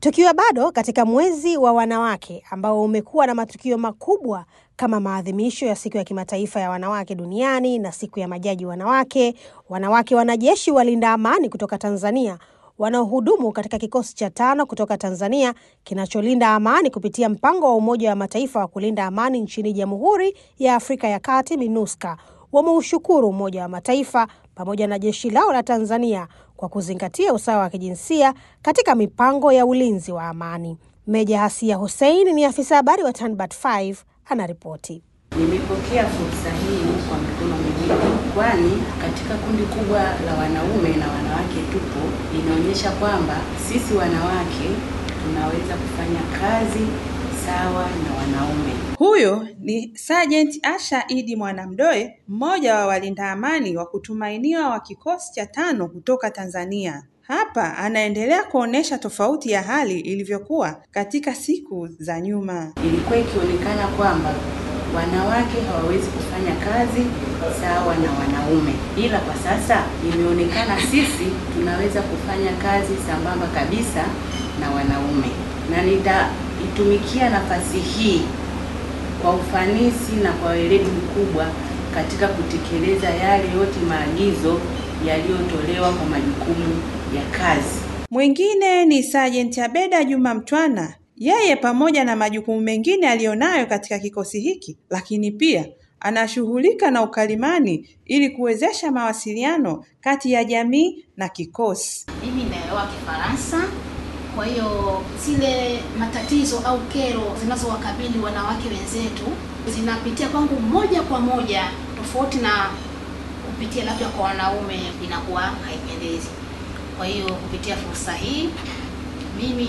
Tukiwa bado katika mwezi wa wanawake ambao umekuwa na matukio makubwa kama maadhimisho ya siku ya kimataifa ya wanawake duniani na siku ya majaji wanawake, wanawake wanajeshi walinda amani kutoka Tanzania wanaohudumu katika kikosi cha tano kutoka Tanzania kinacholinda amani kupitia mpango wa Umoja wa Mataifa wa kulinda amani nchini Jamhuri ya Afrika ya Kati, MINUSCA, wameushukuru Umoja wa Mataifa pamoja na jeshi lao la Tanzania kwa kuzingatia usawa wa kijinsia katika mipango ya ulinzi wa amani. Meja Hasia Hussein ni afisa habari wa Tanbat 5 anaripoti. Nimepokea fursa hii kwa mikono miwili, kwani katika kundi kubwa la wanaume na wanawake tupo, inaonyesha kwamba sisi wanawake tunaweza kufanya kazi sawa na wanaume. Huyo ni Sergeant Asha Idi Mwanamdoe, mmoja wa walinda amani wa kutumainiwa wa kikosi cha tano kutoka Tanzania. Hapa anaendelea kuonesha tofauti ya hali ilivyokuwa katika siku za nyuma. Ilikuwa ikionekana kwamba wanawake hawawezi kufanya kazi sawa na wanaume, ila kwa sasa imeonekana sisi tunaweza kufanya kazi sambamba kabisa na wanaume, na nitaitumikia nafasi hii kwa ufanisi na kwa weledi mkubwa katika kutekeleza yale yote maagizo yaliyotolewa kwa majukumu ya kazi. Mwingine ni Sergeant Abeda Juma Mtwana. Yeye pamoja na majukumu mengine aliyonayo katika kikosi hiki, lakini pia anashughulika na ukalimani ili kuwezesha mawasiliano kati ya jamii na kikosi. Mimi naelewa Kifaransa, kwa hiyo zile matatizo au kero zinazowakabili wanawake wenzetu zinapitia kwangu moja kwa moja, tofauti na kupitia labda kwa wanaume, inakuwa haipendezi. Kwa hiyo kupitia fursa hii mimi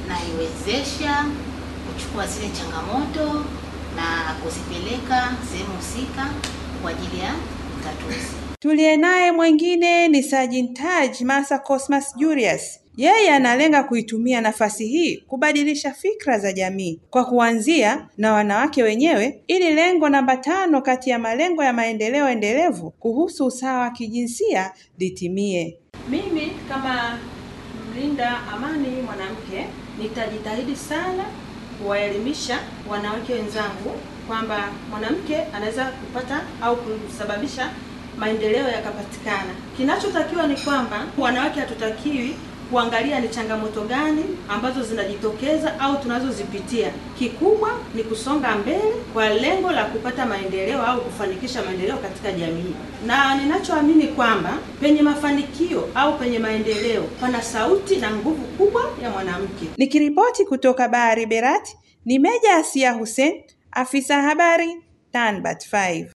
naiwezesha kuchukua zile changamoto na kuzipeleka sehemu husika kwa ajili ya utatuzi. Tuliye naye mwingine ni Sergeant Taj Masa Cosmas Julius. Yeye analenga kuitumia nafasi hii kubadilisha fikra za jamii kwa kuanzia na wanawake wenyewe, ili lengo namba tano kati ya malengo ya maendeleo endelevu kuhusu usawa wa kijinsia litimie. Mimi kama mlinda amani mwanamke nitajitahidi sana kuwaelimisha wanawake wenzangu kwamba mwanamke anaweza kupata au kusababisha maendeleo yakapatikana. Kinachotakiwa ni kwamba wanawake hatutakiwi kuangalia ni changamoto gani ambazo zinajitokeza au tunazozipitia. Kikubwa ni kusonga mbele kwa lengo la kupata maendeleo au kufanikisha maendeleo katika jamii, na ninachoamini kwamba penye mafanikio au penye maendeleo pana sauti na nguvu kubwa ya mwanamke. Nikiripoti kutoka Bahari Berati ni Meja Asia Hussein, afisa habari Tanbat 5.